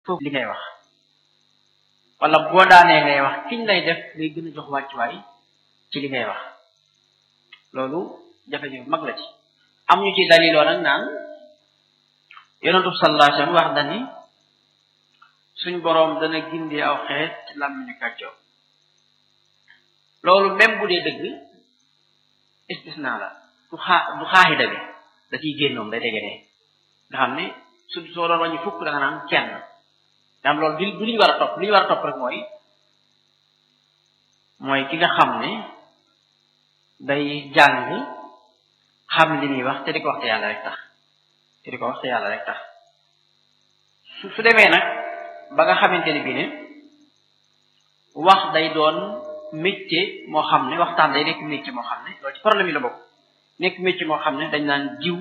foofu li ngay wax wala boo daanee ngay wax kiñ lay def ngay gën a jox wàccuwaay ci li ngay wax loolu jafe-jafe mag la ci am ñu ci daliloo nag naan yonentu sallallahu alayhi wasallam wax dani suñ boroom dana gindi aw xeet ci làmmiñu kàccoo loolu même bu dee dëgg istisna la du xaa du xaaxida bi da ciy génnoom day tege ne nga xam ne su soo doon wàññi fukk da nga naan kenn nga xam loolu du du li ñu war a topp li ñu war a topp rek mooy mooy ki nga xam ne day jàng xam li muy wax te di ko wax te yàlla rek tax te di ko wax te yàlla rek tax su su demee nag ba nga xamante ne bii ne wax day doon métier moo xam ne waxtaan day nekk métier moo xam ne loolu ci problème yi la bokk nekk métier moo xam ne dañ naan jiw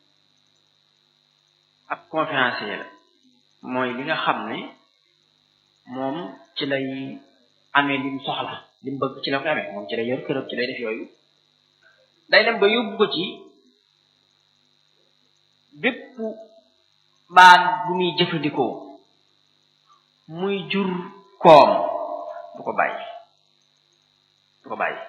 ab conférencier la mooy li nga xam ne moom ci lay amee li mu soxla li mu bëgg ci la koy amee moom ci lay yor këram ci lay def yooyu day dem ba yóbbu ko ci bépp baat bu muy jëfandikoo muy jur koom du ko bàyyi du ko bàyyi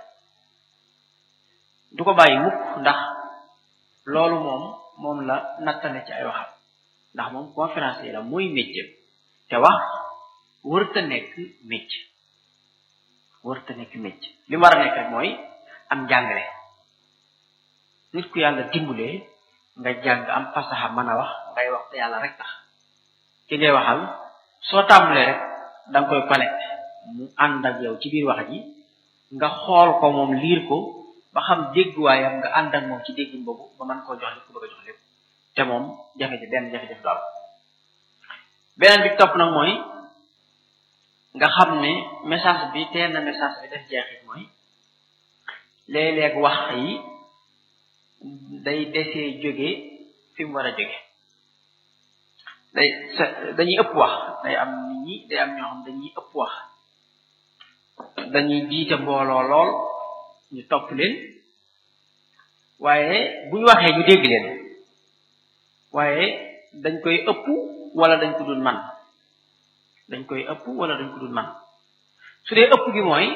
du ko bàyyi mukk ndax loolu moom moom la nattale ci ay waxam ndax moom conférencier la mooy métier te wax wërta nekk métier wërta nekk métier li mu war a nekk rek mooy am njàngale nit ku yàlla dimbulee nga jàng am fasaxa mën a wax ngay wax te yàlla rek tax ki ngay waxal soo tàmbalee rek da nga koy connecté mu ànd ak yow ci biir wax ji nga xool ko moom liir ko ba xam dégguwaayam nga ànd ak moom ci déggin boobu ba mën koo jox li ko bëgg a jox lépp te moom jafe-jafe benn jafe-jafe du am beneen bi topp nag mooy nga xam ne message bi teel na message bi def jeexit mooy léeg-léeg wax yi day desee jóge fi mu war a jóge day dañuy ëpp wax day am nit ñi day am ñoo xam dañuy ëpp wax dañuy jiite mbooloo lool ñu topp leen waaye bu ñu waxee ñu dégg leen waaye dañ koy ëpp wala dañ ko dul man dañ koy ëpp wala dañ ko dul man su dee ëpp gi mooy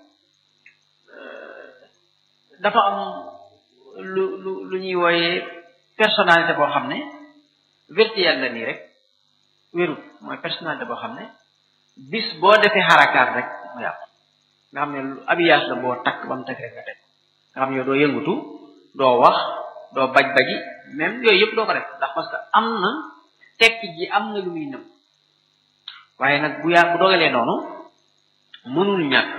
dafa am lu lu lu ñuy wooyee personnalité boo xam ne virtuelle la nii rek wérut mooy personnalité boo xam ne bis boo defee xarakaat rek mu yàqu nga xam ne lu abiyaas la boo takk ba mu teg rek nga teg nga xam ne yow doo yëngutu doo wax doo baj baji même yooyu yëpp doo ko def ndax parce que am na tekki ji am na lu muy nëb waaye nag bu yaa bu dogalee noonu mënul ñàkk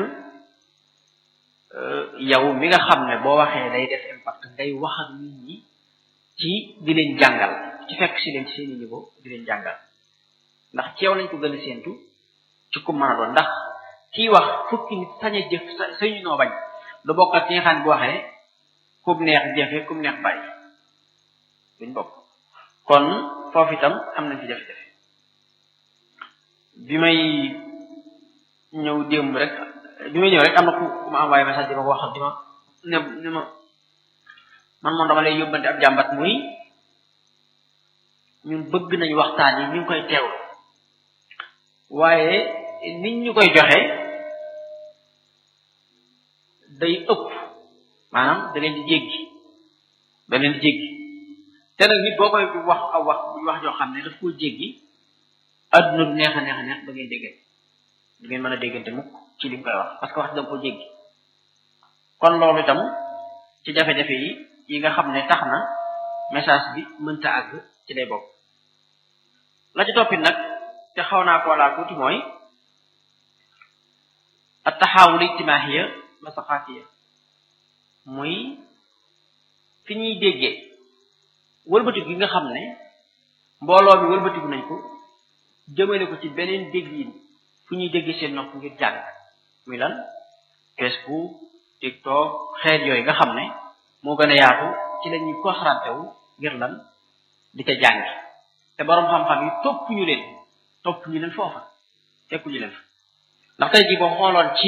yow mi nga xam ne boo waxee day def impact ngay wax ak nit ñi ci di leen jàngal ci fekk si leen ci seeni niveau di leen jàngal ndax ci yow lañ ko gën a séentu ci ku mën a doon ndax kii wax fukki nit sañ a jëf sañu noo bañ lu bokk ak ki nga xam ne bu waxee kum neex jëfe kum neex bàyyi duñ bokk kon foofu itam am nañ ci jafe-jafe bi may ñëw démb rek bi may ñëw rek am na ku ku ma envoyé message di ma ko wax di ma ne ne ma man moom dama lay yóbbante ab jàmbat muy ñun bëgg nañ waxtaan yi ñu ngi koy teewlu waaye nit ñu koy joxe day ëpp maanaam da leen di jéggi da leen di jéggi te nag nit boo koy wax aw wax bu wax joo xam ne daf koo jéggi adduna du neex a neex a neex ba ngeen déggante du ngeen mën a déggante mukk ci li mu koy wax parce que wax da nga ko jéggi kon loolu itam ci jafe-jafe yi yi nga xam ne tax na message bi mënta àgg ci lay bokk la ci toppit nag te xaw naa koo laa tuuti mooy at taxaawul ijtimaahiya wa saqaafiya muy fi ñuy déggee wëlbatiku gi nga xam ne mbooloo mi wëlbatiku nañ ko jëmale ko ci beneen déggiin fu ñuy déggee seen nopp ngir jàng muy lan Facebook TikTok xeet yooyu nga xam ne moo gën a yaatu ci la ñuy concentré wu ngir lan di ca jàngi te boroom xam-xam yi topp ñu leen topp ñu leen foofa fekku ñu leen fa ndax tey jii boo xooloon ci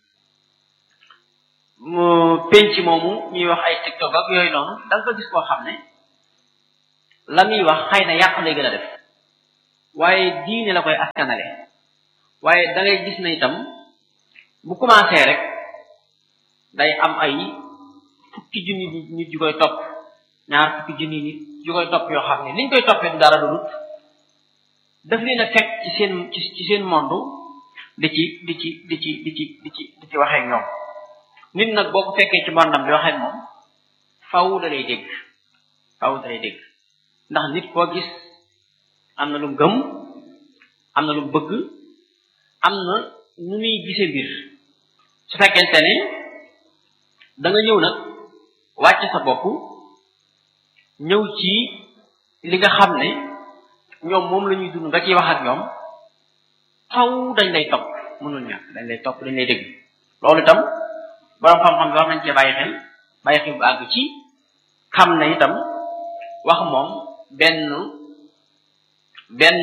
penc moomu ñuy wax ay TikTok ak yooyu noonu da nga ko gis koo xam ne la muy wax xëy na yàq lay gën a def waaye diine la koy askanale waaye da ngay gis na itam bu commencé rek day am ay fukki junni nit yu koy topp ñaar fukki junni nit yu koy topp yoo xam ne liñ koy toppee du dara dudut daf leen a fekk ci seen ci seen monde di ci di ci di ci di ci di ci di ci waxee ñoom nit nag boo ko fekkee ci mondam di waxee moom faw da lay dégg faw da lay dégg ndax nit koo gis am na lu mu gëm am na lu mu bëgg am na nu muy gisee mbir su fekkente ne da nga ñëw nag wàcc sa bopp ñëw ci li nga xam ne ñoom moom la ñuy dund nga ciy wax ak ñoom xaw dañ lay topp mënul ñàkk dañ lay topp dañ lay dégg loolu itam borom xam-xam bi war nañ cee bàyyi xel bàyyi xel bu àgg ci xam ne itam wax moom benn benn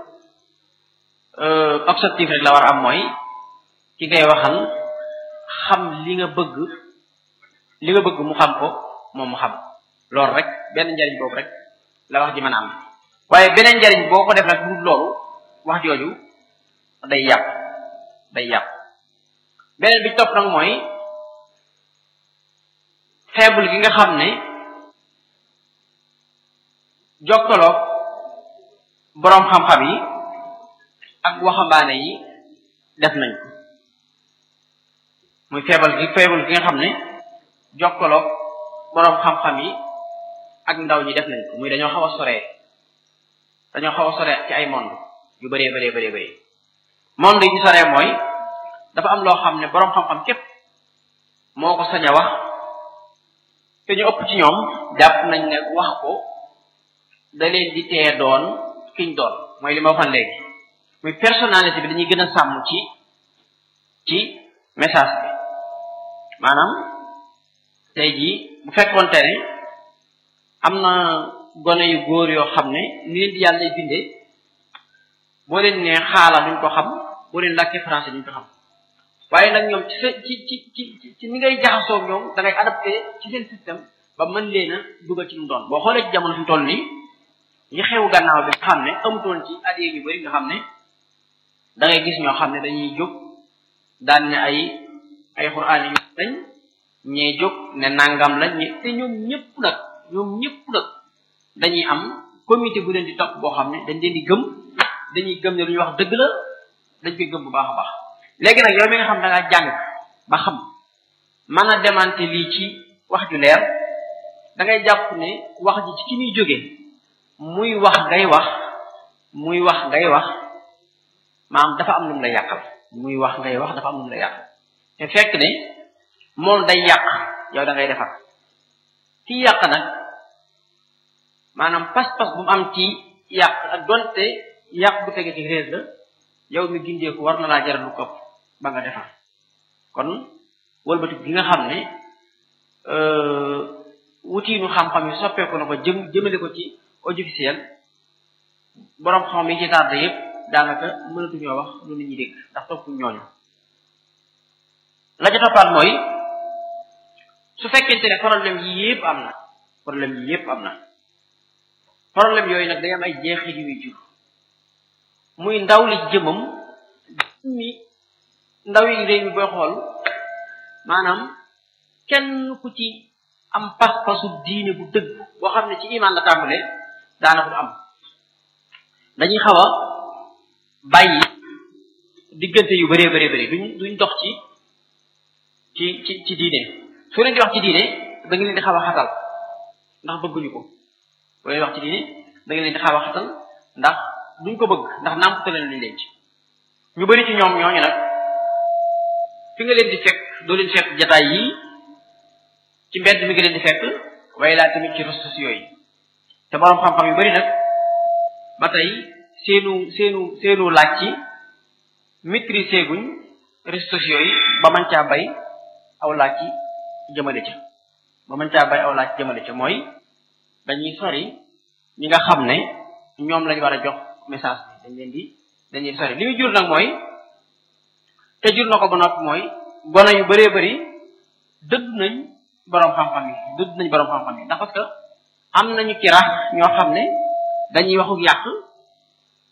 objectif rek la war a am mooy ki ngay waxal xam li nga bëgg li nga bëgg mu xam ko moom mu xam loolu rek benn njariñ boobu rek la wax ji mën a am waaye beneen njariñ boo ko def nag du loolu wax jooju day yàq day yàq beneen bi topp nag mooy faible gi nga xam ne jokkaloo boroom xam-xam yi ak waxambaane yi def nañ ko muy faible gi faible gi nga xam ne jokkaloo boroom xam-xam yi ak ndaw ñi def nañ ko muy dañoo xaw a soree dañoo xaw a soree ci ay monde yu bëree bëree bëree bëri monde yi ñu soree mooy dafa am loo xam ne boroom xam-xam képp moo ko sañ a wax te ñu ëpp ci ñoom jàpp nañ ne wax ko da leen di tee doon kiñ doon mooy li ma waxoon léegi muy personnalité bi dañuy gën a sàmm ci ci message bi maanaam tey jii bu fekkoonte ne am na gone yu góor yoo xam ne ni leen di yàlla lay bindee boo leen nee xaala duñ ko xam boo leen làkkee français duñ ko xam waaye nag ñoom ci sa ci ci ci ci ni ngay jaxasoo ñoom da ngay adapté ci seen système ba mën leen a dugal ci lu doon boo xoolee ci jamono fi mu toll nii yi xew gannaaw bi nga xam ne amutoon ci at yu bari nga xam ne da ngay gis ñoo xam ne dañuy jóg daan ne ay ay xuraan yu lañ ñee jóg ne nangam lañ ñe te ñoom ñëpp nag ñoom ñëpp nag dañuy am comité bu leen di topp boo xam ne dañ leen di gëm dañuy gëm ne lu ñuy wax dëgg la dañ koy gëm bu baax a baax léegi nag yow mi nga xam da ngaa jàng ba xam mën a demante lii ci wax ju leer da ngay jàpp ne wax ji ci ki muy jógee muy wax ngay wax muy wax ngay wax maanaam dafa am lu mu la yàqal muy wax ngay wax dafa am lu mu la yàqal te fekk ne moom day yàq yow da ngay defar ki yàq nag maanaam pas-pas bu mu am ci yàq ak donte yàq bu tege ci réer la yow mi gindeeku war na laa jaral lu kopp ba nga defar kon wëlbati gi nga xam ne wutiinu xam-xam yi soppeeku na ko jëm jëmale ko ci audiovisuel boroom xam yi ci tardé yépp daanaka mënatuñoo wax lu nit ñi dégg ndax topp ñooñu la ca toppaat mooy su fekkente ne problème yi yépp am na problème yi yépp am na problème yooyu nag day am ay jeexit yu muy jur muy ndaw li jëmam mi ndaw yi réew mi booy xool maanaam kenn ku ci am pas-pasu diine bu dëgg boo xam ne ci iman la tàmbalee daanaka du am dañuy xaw a bàyyi diggante yu bëree bëree bëri duñ duñ dox ci ci ci ci diine su leen di wax ci diine da nga leen di xaw a xatal ndax bëgguñu ko bu leen wax ci diine da nga leen di xaw a xatal ndax duñ ko bëgg ndax nàmputaleen lañ leen ci ñu bëri ci ñoom ñooñu nag fi nga leen di fekk doo leen fekk jataay yi ci mbedd mi nga leen di fekk waaye laa tamit ci réseaux sociaux yi te borom xam-xam yu bari nag ba tey seenu seenu seenu laaj ci maîtriser guñ réseaux sociaux yi ba mën caa bay aw laaj ci jëmale ca ba mën caa bay aw laaj jëmale ca mooy dañuy sori ñi nga xam ne ñoom lañ war a jox message bi dañ leen di dañ leen di sori li muy jur nag mooy te jur na ko ba noppi mooy gone yu bëree bëri dëdd nañ boroom xam-xam yi dëdd nañ boroom xam-xam yi ndax parce que am nañu ci rax ñoo xam ne dañuy waxu yàq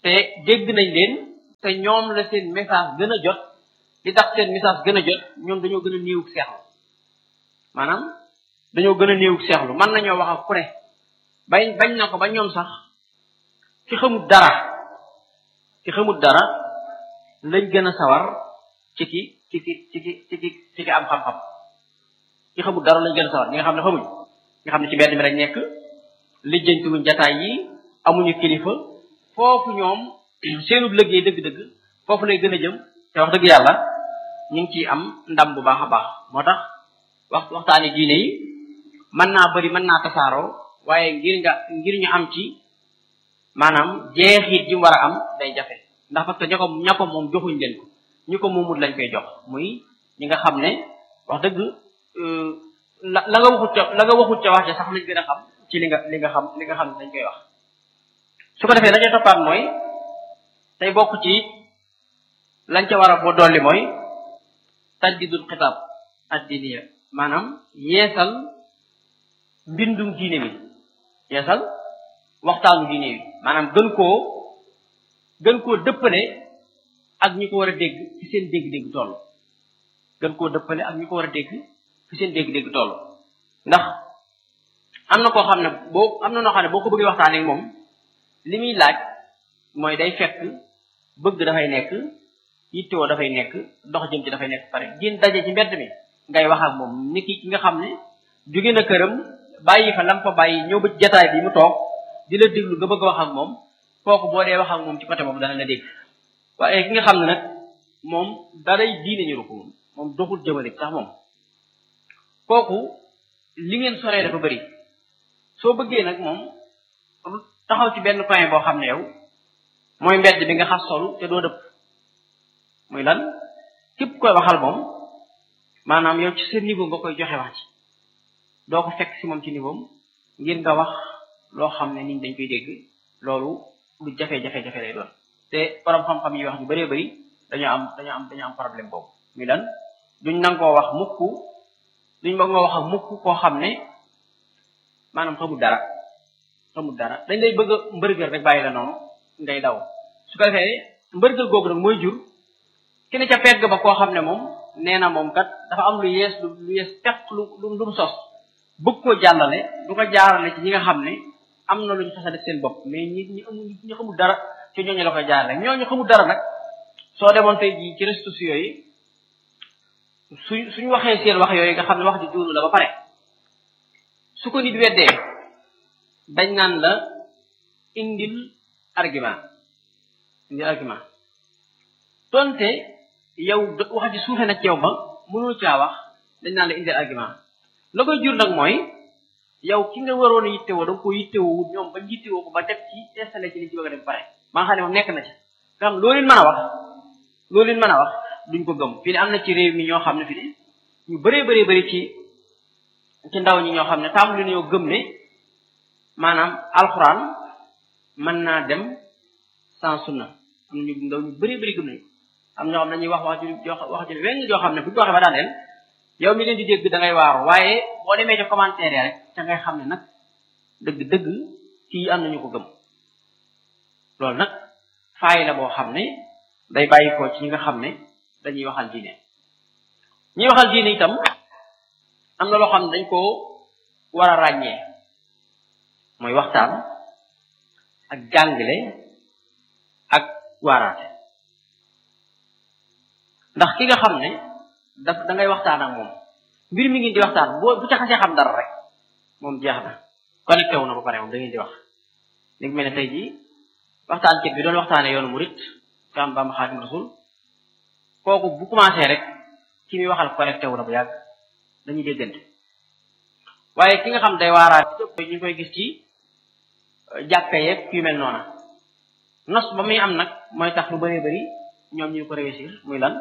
te dégg nañ leen te ñoom la seen message gën a jot li tax seen message gën a jot ñoom dañoo gën a néewug seexlu maanaam dañoo gën a néewug seexlu mën nañoo wax ak ku ne bañ bañ na ko ba ñoom sax ci xamut dara ci xamut dara lañ gën a sawar ci ki ci ki ci ki ci ki ci ki am xam-xam ci xamut dara lañ gën a sawar ñi nga xam ne xamuñ nga xam ne ci mbedd mi rek nekk lijjantiwuñ jataay yi amuñu kilifa foofu ñoom seenub liggéey dëgg-dëgg foofu lay gën a jëm te wax dëgg yàlla ñu ngi ciy am ndam bu baax a baax moo tax wax waxtaani diine yi mën naa bëri mën naa tasaaroo waaye ngir nga ngir ñu am ci maanaam jeexit ji mu war a am day jafe ndax parce que ña ko ña ko moom joxuñ leen ko ñu ko moomut lañ koy jox muy ñi nga xam ne wax dëgg la la nga waxut ca la nga waxut ca wax ja sax lañ gën a xam ci li nga li nga xam li nga xam ne dañ koy wax su ko defee la ca toppaat mooy tey bokk ci lañ ca war a boo dolli mooy tajdidul xitaab addiniya maanaam yeesal mbindum diine bi yeesal waxtaanu diine bi maanaam gën koo gën koo dëppale ak ñi ko war a dégg fi seen dégg-dégg toll gën koo dëppale ak ñi ko war a dégg fi seen dégg-dégg toll ndax am na koo xam ne boo am na noo xam ne boo ko bëggee waxtaanee moom li muy laaj mooy day fekk bëgg dafay nekk yittewoo dafay nekk dox jëm ci dafay nekk pare génn daje ci mbedd mi ngay wax ak moom ni ki ki nga xam ne jóge na këram bàyyi fa lam fa bàyyi ñëw ba jataay bi mu toog di la déglu nga bëgg a wax ak moom kooku boo dee wax ak moom ci côté boobu dana la dégg waaye ki nga xam ne nag moom daray diine ñu ko moom moom doxul jëmale sax moom kooku li ngeen soree dafa bëri soo bëggee nag moom taxaw ci benn coin boo xam ne yow mooy mbedd bi nga xas solu te doo dëpp muy lan képp koy waxal moom maanaam yow ci sa niveau nga koy joxe wax ci doo ko fekk si moom ci niveau ngir nga wax loo xam ne nit dañ koy dégg loolu lu jafe-jafe-jafe lay doon te borom xam-xam yi wax ñu bëree bëri dañoo am dañoo am dañoo am problème boobu muy lan duñ nangoo wax mukk duñ bëgg nga wax ak mukk koo xam ne maanaam xamul dara xamul dara dañ lay bëgg a mbërgël rek bàyyi la noonu ngay daw su ko defee mbërgël googu nag mooy jur ki ne ca pegg ba koo xam ne moom nee na moom kat dafa am lu yees lu lu yees peq lu lu lu mu sos bëgg koo jàllale du ko jaarale ci ñi nga xam ne am na lu ñu xasa def seen bopp mais ñi ñi amul ñi xamul dara ci ñooñu la koy jaarale ñooñu xamul dara nag soo demoon tey jii ci réseaux sociaux yi suñ suñu waxee seen wax yooyu nga xam ne wax ji juunu la ba pare su ko nit weddee dañ naan la indil argument indil argument donte yow wax ji suufe na ci yow ba mënul caa wax dañ naan la indil argument la koy jur nag mooy yow ki nga waroon a yittewoo da nga ko yittewoo wut ñoom ba yittewoo ko ba def ci installé ci li ci bëgg a def pare ba nga xam ne moom nekk na ci nga xam loolu leen mën a wax loolu leen mën a wax duñ ko gëm fii ne am na ci réew mi ñoo xam ne fi ne ñu bëree bëree bëri ci ci ndaw ñi ñoo xam ne tàmbali nañoo gëm ne maanaam alxuraan mën naa dem sans sunna am na ñu ndaw ñu bëree bëri gëm nañu am ñoo xam ne dañuy wax wax ju wax ju weng joo xam ne bu ñu ko waxee ba daaneel yow mi leen di dégg da ngay waaru waaye boo demee ci commentaire rek ca ngay xam ne nag dëgg-dëgg kii am nañu ko gëm loolu nag faay la boo xam ne day bàyyi ko ci ñi nga xam ne dañuy waxal diine ñuy waxal diine itam am na loo xam ne dañ ko war a ràññee mooy waxtaan ak jàngale ak waaraate ndax ki nga xam ne daf da ngay waxtaan ak moom mbir mi ngi di waxtaan boo bu ca xasee xam dara rek moom jeex na connecté wu na ba pare moom da ngeen di wax li mel ne tey jii waxtaan kat bi doon waxtaanee yoonu murit ci am Bamba Xaadim Rasul kooku bu commencé rek ki muy waxal connecté wu na bu yàgg dañuy déggante waaye ki nga xam day waaraat ñu koy gis ci jàkka yeeg yu mel noona nos ba muy am nag mooy tax lu bëree bëri ñoom ñu ko réussir muy lan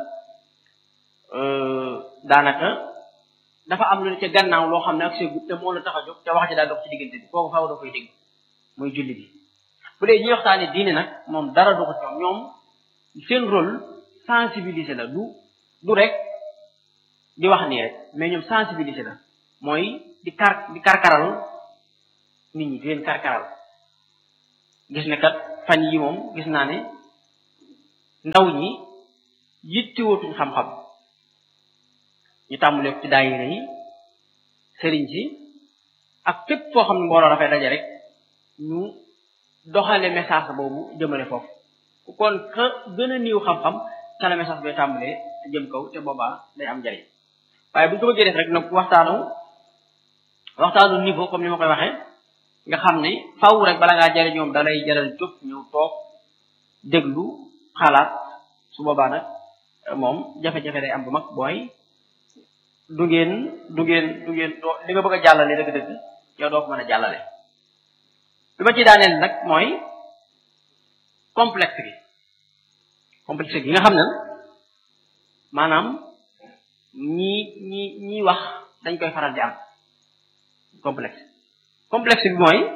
daanaka dafa am lu ne ca gannaaw loo xam ne ak seegut te moo la tax a jóg te wax ji daal dox ci diggante bi kooku faaw da koy dégg muy julli bi bu dee ñuy waxtaane diine nag moom dara du ko ci ñoom seen rôle sensibiliser la du du rek di wax nii rek mais ñoom sensibiliser la mooy di kar di karkaral nit ñi di leen karkaral gis ne kat fan yi moom gis naa ne ndaw ñi yittewootuñ xam-xam ñu tàmbalee ci daayira yi sëriñ si ak fépp foo xam ne mbooloo dafay daje rek ñu doxale message boobu jëmale foofu ku kon ka gën a niiw xam-xam ca la message bay tàmbalee te jëm kaw te boobaa day am njariñ waaye bu ñu ko bëggee def rek nag waxtaanu waxtaanu niveau comme ni ma koy waxee nga xam ne faw rek bala ngaa jariñ ñoom da lay jaral jóg ñëw toog déglu xalaat su boobaa nag moom jafe-jafe day am bu mag booy du ngeen du ngeen du ngeen doo li nga bëgg a jàllale dëgg-dëgg yow doo ko mën a jàllale bi ma ci daaneel nag mooy complexe gi complexe gi nga xam ne maanaam ñi ñi ñi wax dañ koy faral di am complexe complexe bi mooy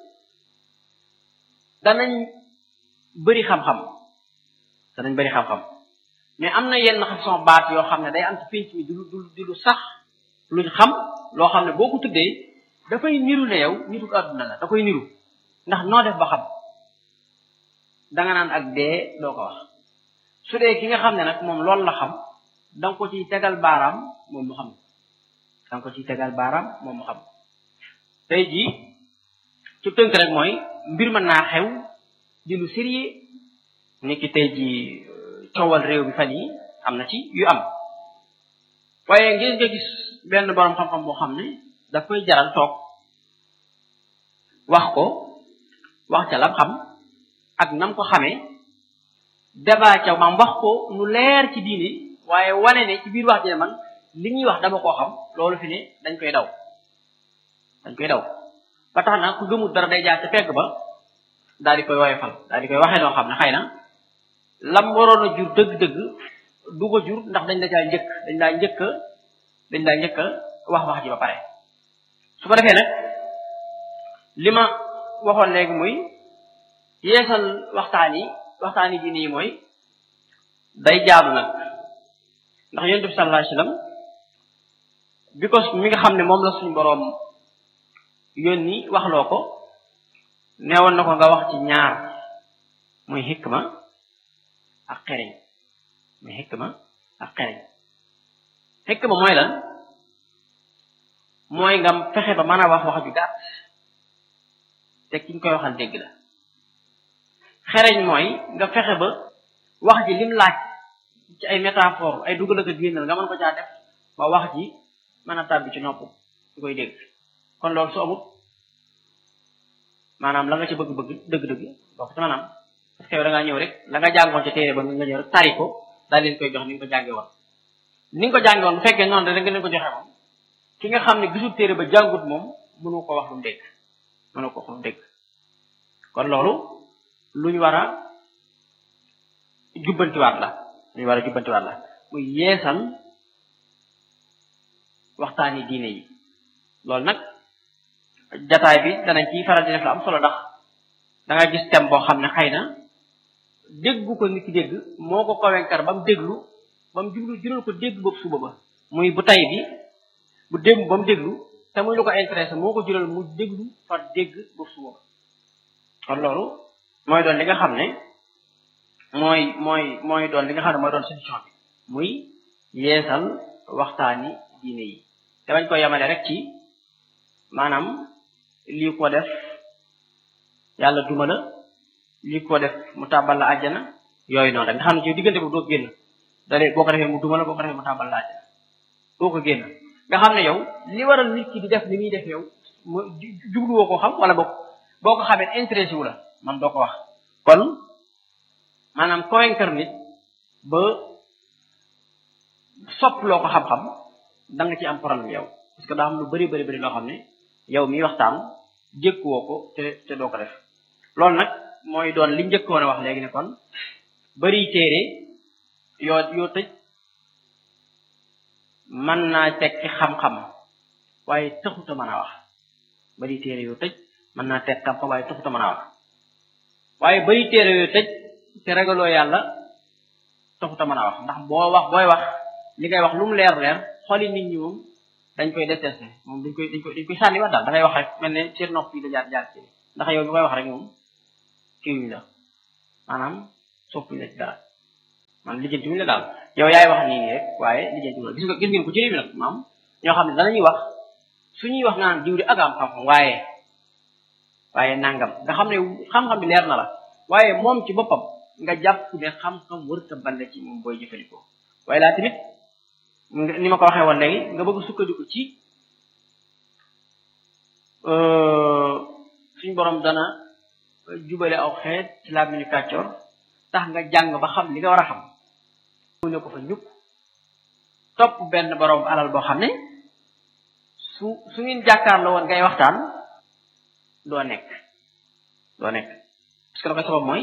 danañ bëri xam-xam danañ bëri xam-xam mais am na yenn façon baat yoo xam ne day am ci pénc mi du du du lu sax luñ xam loo xam ne boo ko tuddee dafay niru ne yow nitu àdduna la da koy niru ndax noo def ba xam danga naan ak dee doo ko wax su dee ki nga xam ne nag moom loolu la xam danga ko ciy tegal baaraam moom mu xam danga ko ciy tegal baaraam moom mu xam tey jii ci tënk rek mooy mbir mën naa xew di lu sérieux ni ki tey jii coowal réew bi fan yi am na ci yu am waaye ngeen nga gis benn boroom xam-xam boo xam ne daf koy jaral toog wax ko wax ca lam xam ak nam ko xamee débat ca maam wax ko nu leer ci diine waaye wane ne ci biir wax ji ne man li ñuy wax dama koo xam loolu fi ne dañ koy daw dañ koy daw ba tax na ku gëmul dara day jaar ca pegg ba daal di koy woyofal daal di koy waxee noo xam ne xëy na lam waroon a jur dëgg-dëgg du ko jur ndax dañ la caa njëkk dañ laa njëkk dañ laa njëkk wax wax ji ba pare su ko defee nag li ma waxoon léegi muy yeesal waxtaan yi waxtaan yi diine yi mooy day jaadu nag ndax yonent bi sallallahu alayhi wasallam bi ko mi nga xam ne moom la suñ boroom yónni waxloo ko neewoon na ko nga wax ci ñaar muy xikma ak xereñ muy xikma ak xereñ xikma mooy lan mooy nga fexe ba mën a wax wax ju gàtt te ki ñu koy waxal dégg la xereñ mooy nga fexe ba wax ji lim laaj ci ay métaphore ay dugal ak génnal nga mën ko caa def ba wax ji mën a tàbbi ci nopp ñu koy dégg kon loolu su amut maanaam la nga ci bëgg-bëgg dëgg-dëgg boo ko ci maanaam parce que yow da ngaa ñëw rek la nga jàngoon ci téere ba nga ñëw rek tari ko daal leen koy jox ni nga ko jànge woon ni nga ko jànge woon bu fekkee noonu rek nga leen ko joxe moom ki nga xam ne gisul téere ba jàngut moom mënu ko wax lu mu dégg mënu ko wax lu mu dégg kon loolu lu ñu war a jubbantiwaat la lu ñu war a jubbantiwaat la muy yeesal waxtaani diine yi loolu nag jataay bi danañ ciy faral di def la am solo ndax da nga gis thème boo xam ne xëy na déggu ko nit ki dégg moo ko convaincre ba mu déglu ba mu jublu jural ko dégg boobu suba ba muy bu tay bi bu démb ba mu déglu te muy lu ko intéressé moo ko jural mu déglu fa dégg boobu suba ba kon loolu mooy doon li nga xam ne mooy mooy mooy doon li nga xam ne mooy doon solution bi muy yeesal waxtaani diine yi te bañ ko yemale rek ci maanaam lii ko def yàlla duma la lii ko def mu tàbbal la àjjana yooyu noonu rek nga xam ne ci diggante bu doo génn dalee boo ko defee mu duma la boo ko defee mu tàbbal la àjjana doo ko génn nga xam ne yow li waral nit ki di def li muy def yow mu jubluwoo ko xam wala boo boo ko xamee intéressé wu la man doo ko wax kon maanaam convaincre nit ba sopp loo ko xam-xam da nga ci am problème yow parce que daa am lu bari bari bari loo xam ne yow miy waxtaan jékkuwoo ko te te doo ko def loolu nag mooy doon li njëkkoon a wax léegi ne kon bari téere yoo yoo tëj mën naa tekki xam-xam waaye taxut a mën a wax bari téere yoo tëj mën naa tekki xam-xam waaye taxut a mën a wax waaye bari téere yoo tëj te ragaloo yàlla taxut a mën a wax ndax boo wax booy wax li ngay wax lu mu leer leer xooli nit ñi moom dañ koy détesté moom dañ koy dañ koy dañ koy sànni wax daal da ngay wax rek mel ne seen nopp yi la jaar jaar ci ndax yow mi koy wax rek moom kiiwuñ la maanaam soppuñ la ci dara maanaam lijjanti wuñ la daal yow yaay wax nii nii rek waaye lijjanti wuñ la gis nga gis ngeen ko ci réew mi nag maam ñoo xam ne danañuy wax suñuy wax naan diw di ak am xam-xam waaye waaye nangam nga xam ne xam-xam bi leer na la waaye moom ci boppam nga jàpp ne xam-xam wërta bande ci moom booy jëfandikoo waaye laa tamit ni ma ko waxee woon léegi nga bëgg sukkandiku ci suñ borom dana jubale aw xeet ci làmmiñu kàccoor tax nga jàng ba xam li nga war a xam mu ne ko fa ñukk topp benn borom alal boo xam ne su su ngeen jàkkaarloo woon ngay waxtaan doo nekk doo nekk parce que la koy sabab mooy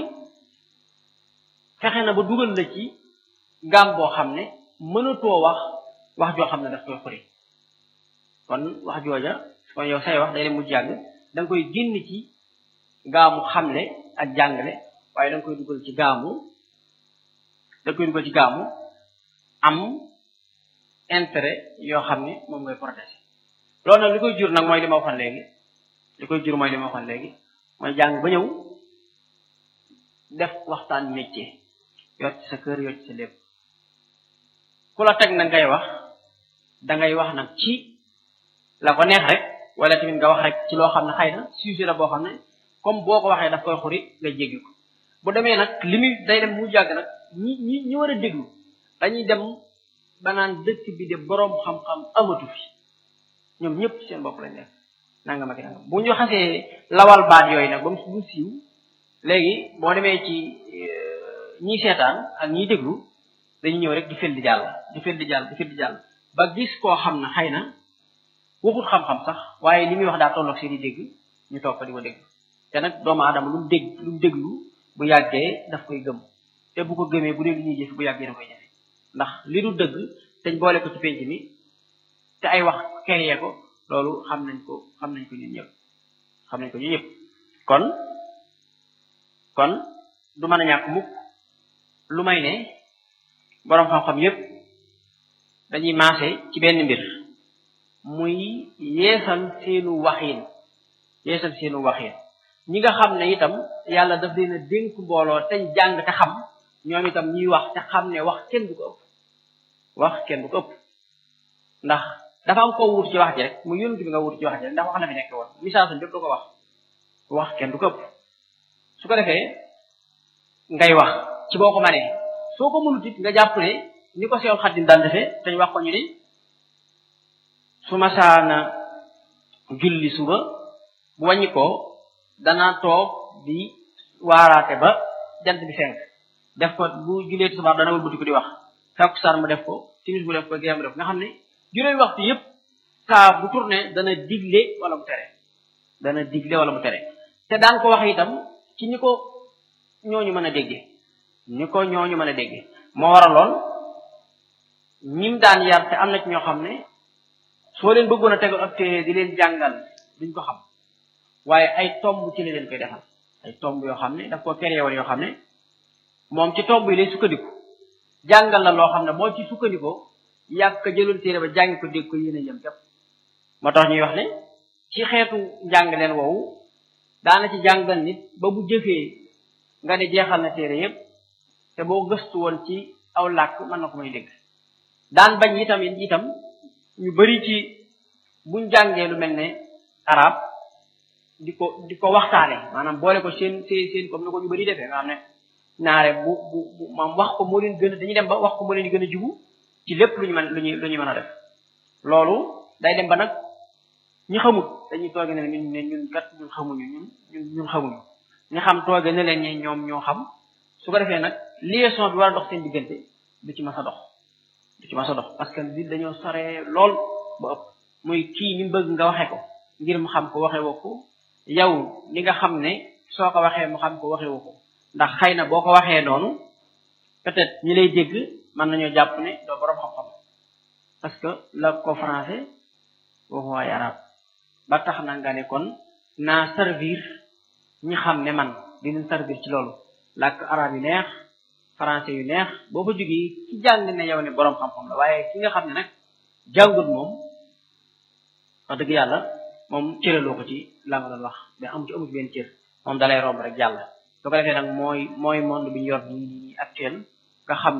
fexe na ba dugal la ci gaam boo xam ne mënatoo wax wax joo xam ne daf koy xuri kon wax jooja kon yow say wax day dem mu jàng da nga koy génn ci gaamu xamle ak jàngale waaye da nga koy dugal ci gaamu da nga koy dugal ci gaamu am intérêt yoo xam ne moom ngay protéger loolu nag li koy jur nag mooy li ma waxoon léegi li koy jur mooy li ma waxoon léegi mooy jàng ba ñëw def waxtaan métier yor ci sa kër yor ci sa lépp ku la teg nag ngay wax dangay wax nag ci la ko neex rek wala tamit nga wax rek ci loo xam ne xëy na sujet la boo xam ne comme boo ko waxee daf koy xuri nga jéggi ko bu demee nag li muy day dem mu jàgg nag ñi ñi ñi war a déglu dañuy dem ba naan dëkk bi de boroom xam-xam amatu fi ñoom ñëpp seen bopp lañ nekk nangam ak nangam bu ñu xasee lawal baat yooyu nag ba mu siiw léegi boo demee ci ñiy seetaan ak ñiy déglu dañuy ñëw rek di fel di jàll di fel di jàll di fel di jàll ba gis koo xam ne xëy na waxut xam-xam sax waaye li muy wax daa tolloog seen i dégg ñu toog fa di ko dégg te nag doomu aadama lu mu dégg lu mu déglu bu yàggee daf koy gëm te bu ko gëmee bu dee lu ñuy jëf bu yàggee da koy jëfe ndax li du dëgg teñ boole ko ci penc mi te ay wax keree ko loolu xam nañ ko xam nañ ko ñun ñëpp xam nañ ko ñun ñëpp kon kon du mën a ñàkk mukk lu may ne boroom xam-xam yépp dañuy maase ci benn mbir muy yeesal seenu waxiin yeesal seenu waxiin ñi nga xam ne itam yàlla daf leen a dénk mbooloo teñ jàng te xam ñoom itam ñuy wax te xam ne wax kenn du ko ëpp wax kenn du ko ëpp ndax dafa am koo wut ci wax ji rek mu yónent bi nga wut ci wax ji rek ndax wax na fi nekk woon message am bépp du ko wax wax kenn du ko ëpp su ko defee ngay wax ci boo ko manee soo ko mënut it nga jàpp ne ni ko Seexul Xadiim daan defee dañ wax ko ñu ne su masaana julli suba bu wàññi ko danaa toog di waaraate ba jant bi fenk def ko bu jullee tisbaar dana wëlbati ko di wax takkusaan mu def ko timis mu def ko gee mu def nga xam ne juróomi waxtu yépp saa bu tourné dana digle wala mu tere dana digle wala mu tere te daan ko wax itam ci ni ko ñooñu mën a déggee ni ko ñooñu mën a déggee moo waraloon ñim daan yar te am na ci ñoo xam ne soo leen bëggoon a tegal ab téere di leen jàngal duñ ko xam waaye ay tomb ci la leen koy defal ay tomb yoo xam ne daf ko créé woon yoo xam ne moom ci tomb yi lay sukkandiku jàngal la loo xam ne boo ci sukkandikoo yàgg ka jëloon téere ba jàngi ko dégg ko yéen a yem képp moo tax ñuy wax ne ci xeetu njàng leen woowu daana ci jàngal nit ba bu jëfee nga ne jeexal na téere yépp te boo gëstu woon ci aw làkk mën na ko may dégg daan bañ itam itam ñu bari ci buñ jàngee lu mel ne arab di ko di ko waxtaane maanaam boole ko seen seen seen comme ni ko ñu bari defee nga xam ne ñaare bu bu bu maam wax ko moo leen gën a dañuy dem ba wax ko moo leen gën a jubu ci lépp lu ñu mën lu ñu lu ñu mën a def loolu day dem ba nag ñi xamut dañuy tooge ne ñun ne ñun kat ñun xamuñu ñun ñun ñun xamuñu ñi xam tooge ne leen ñi ñoom ñoo xam su ko defee nag liaison bi war a dox seen diggante du ci mas a dox du ci mas a dox parce que nit dañoo soree lool ba ëpp muy kii ni bëgg nga waxe ko ngir mu xam ko waxe woo ko yow li nga xam ne soo ko waxee mu xam ko waxe woo ko ndax xëy na boo ko waxee noonu peut-être ñi lay dégg mën nañoo jàpp ne doo borom xam-xam parce que la ko français waxu waay arab ba tax na nga ne kon naa servir ñi xam ne man dinañ servir ci loolu làkk arab yu neex français yu neex boo fa jógee ci jàng ne yow ne borom xam-xam la waaye ki nga xam ne nag jàngut moom wax dëgg yàlla moom cëraloo ko ci la nga doon wax mais amu ci amu ci benn cër moom dalay romb rek jàll su ko defee nag mooy mooy monde bi ñu yor nii nii actuel nga xam